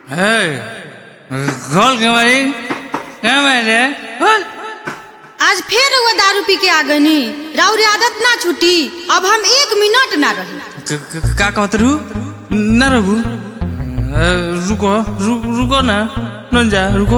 हे खोल के भाई क्या मेरे खोल आज फिर वो दारू पी के आ गनी राउर आदत ना छूटी अब हम एक मिनट ना रही क- क- का कहत रू न रहू अ, रुको रु, रुको ना न जा रुको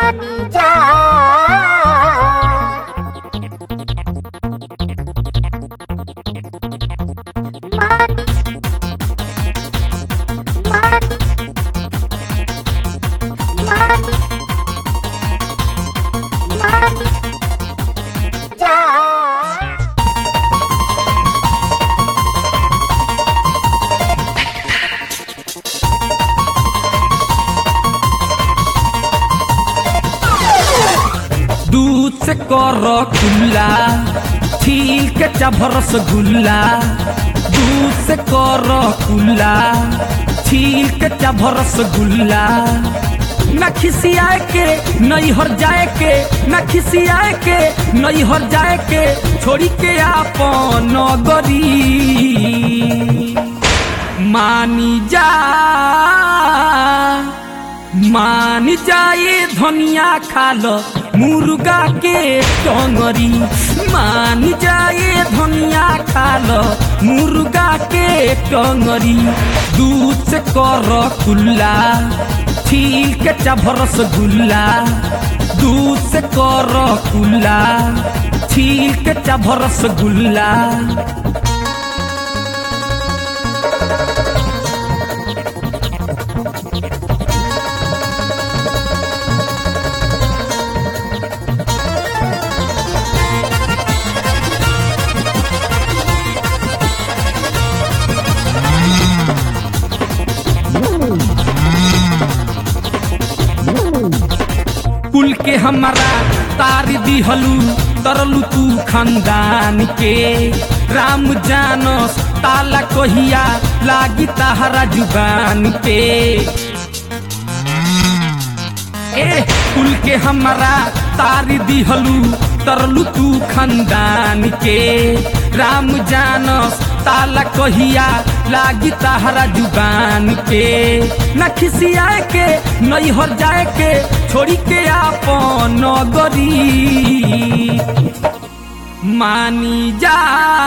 दूध से कर खुला छील के चभरस गुल्ला दूध से कर खुला छील के चभरस गुल्ला न खिसियाए के नहीं हर जाए के न खिसियाए के नहीं हर जाए के छोड़ी के आपन गरी मानी जा मान जाए धनिया खाल मुर्गा के टंगरी मान जाए धनिया खाल मुर्गा के टंगरी दूध से कर कुल्ला छील के चभरस गुल्ला दूध से कर कुल्ला छील के चभरस गुल्ला कुल के हमारा तार दिहलू तरलू तू खानदान के राम जानस ताला कहिया लागी ताहरा जुबान पे ए कुल के हमारा तार दिहलू तरलू तू खानदान के राम जानस ताला कहिया लागी ताहरा जुबान पे न खिसियाए के नहीं हर जाए के छोड़ी के आपन गरी मानी जा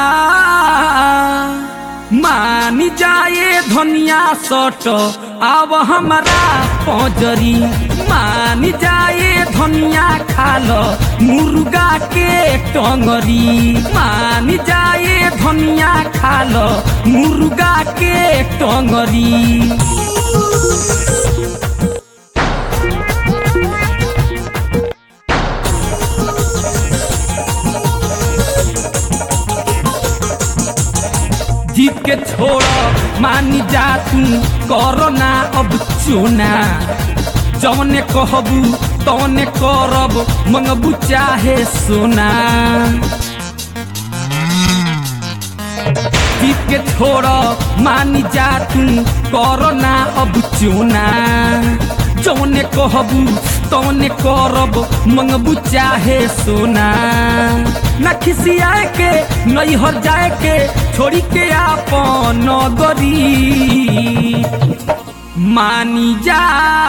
मानी जाए धनिया सट अब हमारा पजरी मानी जाए धनिया खाल मुर्गा के टंगरी मानी जाए धनिया खाल मुर्गा के टंगरी जीत के छोड़ मानी जा तू करो ना अब चोना जौने कहबू तौने करब मंगबू चाहे सोना जीत के छोड़ मानी जा तू करो ना अब चोना जौने कहबू तौने करब मंगबू चाहे सोना न खिसियाए के नहीं हर जाए के छोड़ी के आपन गरी मानी जा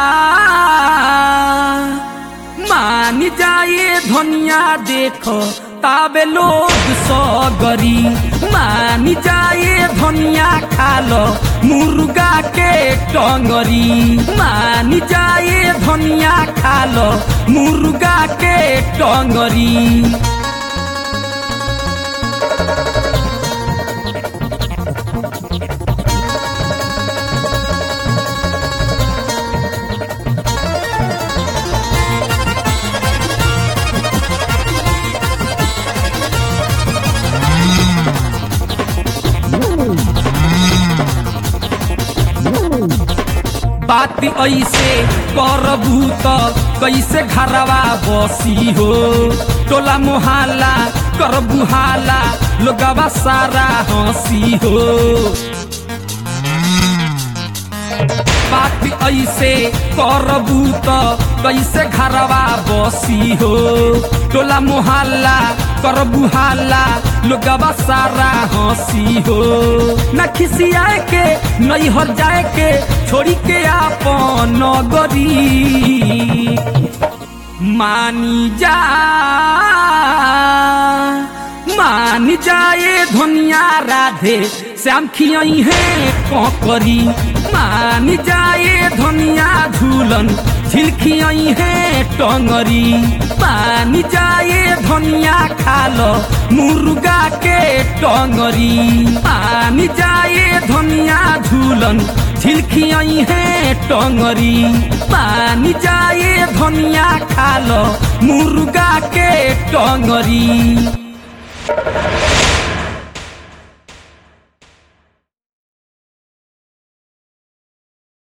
मानी जाए धनिया देखो ताबे लोग सगरी मानी जाए धनिया खालो मुर्गा के टंगरी मानी जाए धनिया खालो मुर्गा के टंगरी बात ऐसे करबू त कैसे घरवा बसी हो टोला मोहल्ला करबू हाला लोगवा सारा हंसी हो बात ऐसे करबू त कैसे घरवा बसी हो टोला मोहल्ला करबू हाला लोगवा सारा हंसी हो न खिसियाए के नहीं हर जाए के छोड़ी के आपन नगरी मानी जा मान जाए धनिया राधे श्याम खियई है करी मान जाए धनिया झूलन झिलखियई है टंगरी मान जाए धनिया खाल मुर्गा के टंगरी मान जाए धनिया झूलन झिलखियई है टंगरी मान जाए धनिया खाल मुर्गा के टंगरी